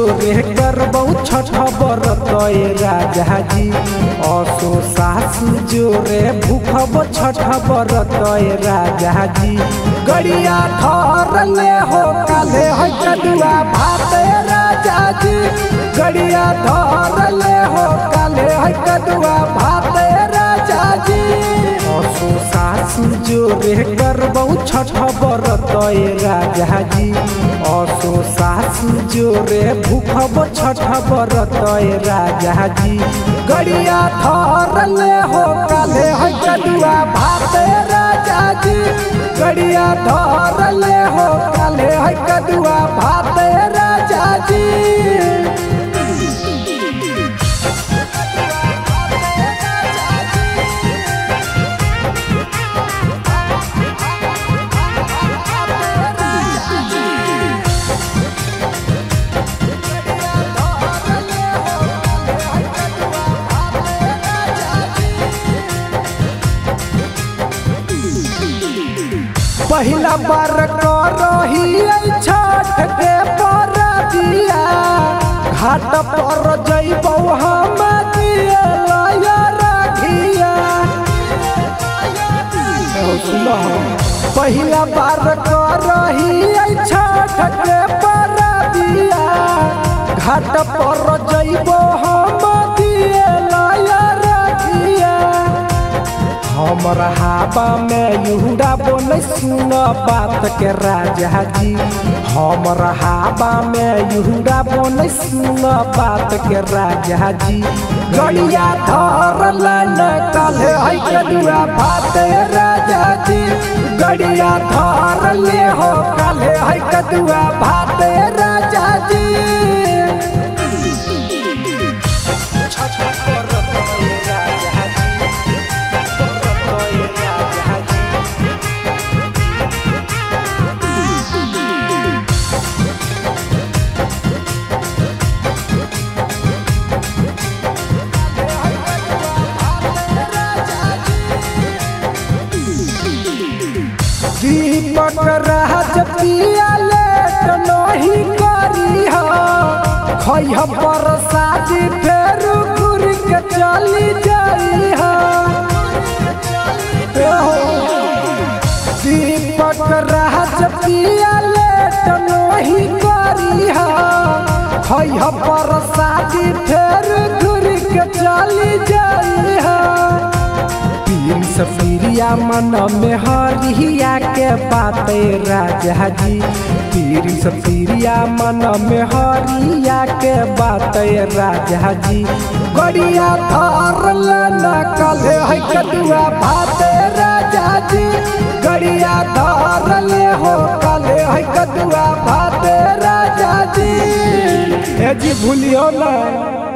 जोरे करबौ छठ बरत ए राजा जी असो सासु जोरे भूखब छठ बरत ए राजा जी गड़िया धरले हो काले है कदुआ भात ए राजा जी गड़िया धरले हो काले है कदुआ भात ए राजा जी असो सासु जोरे करबौ छठ बरत ए राजा जी असो सासु जोरे भूखब छठ बरत ए राजा जी गड़िया धरले हो काले है कदुआ भात ए राजा जी गड़िया धरले हो काले है कदुआ भात ए राजा जी पहिला बार करही छठ के परबिया घाट पर जइबौ हम दिए लया रखिया पहिला बार करही छठ के परबिया घाट पर जइबौ हम दिए लया रखिया हमरा हाबा में युहुरा बोले सुन बात के राजा जी हमरा हाबा में युहुरा बोले सुन बात के राजा जी गड़िया धरल न काले है कदुआ भात राजा जी गड़िया धरले हो काले है कदुआ भात राजा जी दीपक राज पिया लेट नहीं करी हो खैह पर शादी फेर घुर के चली जाई हो दीपक राज पिया लेट नहीं करी हो खैह पर शादी फेर घुर के चली जाई हो पीर सफिरिया मन में हरिया के बात राजा जी पीर सफिरिया मन में हरिया के बात राजा जी गड़िया धरल न कले है कदुआ भात राजा जी गड़िया धरल हो कले है कदुआ भात राजा जी ए जी भूलियो ना